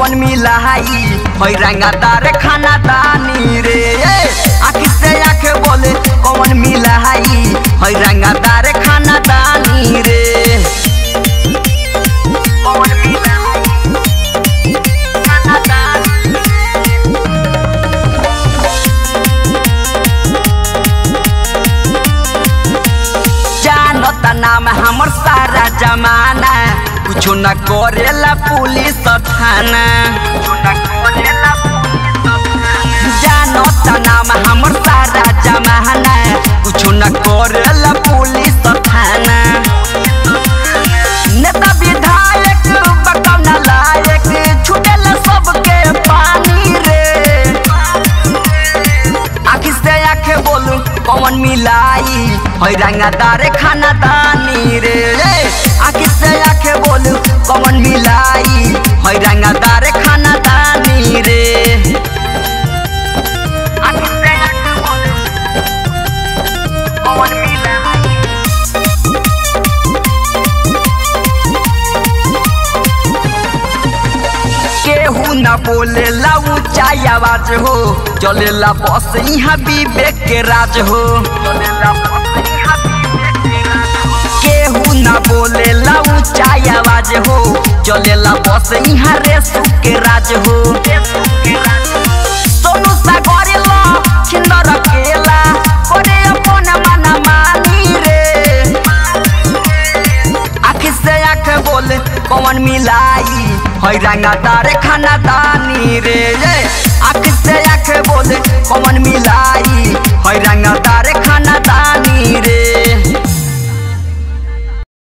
कौन मिलाई है रंगदार खाना दानी रे आँख से आँख बोले कौन मिलाई है रंगदार खाना दानी रे कौन मिलाई खाना दानी जानता नाम हमर सारा जमाना कुछो न करेला पुलिस थाना जानता नाम हमर सारा जमाना कुछो न करेला पुलिस थाना नेता विधायक बकौना लायक छुटेला सबके पानी रे आँख से आँख बोलू कौन मिलाई है रंगदार खाना दानी रे आँख से आँख बोलू कौन मिलाई है रंगदार खाना दानी रे आँख से आँख बोलू कौन मिलाई केहू न बोलेला ऊंचा आवाज हो चलेला बस यहाँ विवेक के राज हो केहू न बोलेला ऊंचा आवाज हो चलेला बस यहाँ रेसू के राज हो सोनू सागर ला छिंदर केला करे अपन मन मानी रे आँख से आँख बोले कौन मिलाई है रंगदार खाना दानी रे आँख से आँख बोले कौन मिलाई